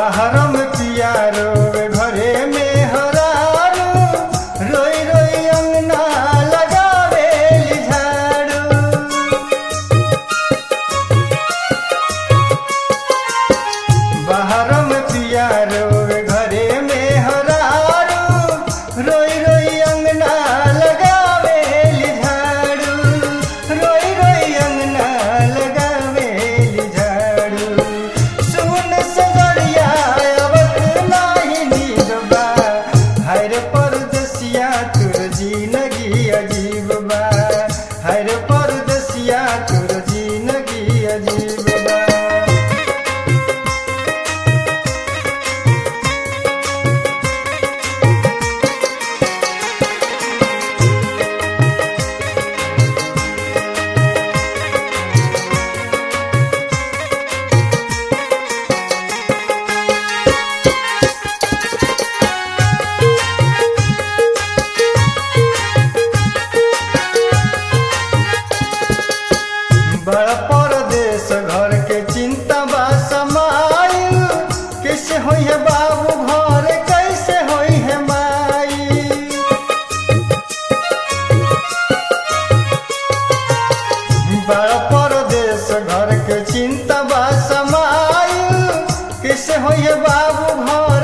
बाहर में पिया रोवे घरे में हरारू रोई रोई अंगना लगावे झाड़ू बाहर में पिया रोवे घरे में हरारू रोई रोई अंगना लगावे झाड़ू रोई रोई अंगना लगावे झाड़ू सुन सजरिया अवत नाही नीरबा हर परदसिया तुर जिंदगी अजीब बा हर परदसिया तुर जिंदगी अजीब बा बड़ परदेश घर के चिंता बा समाइल कैसे होई है बाबू घर कैसे होई है माई बड़ परदेश घर के चिंता बा समाइल कैसे होई है बाबू घर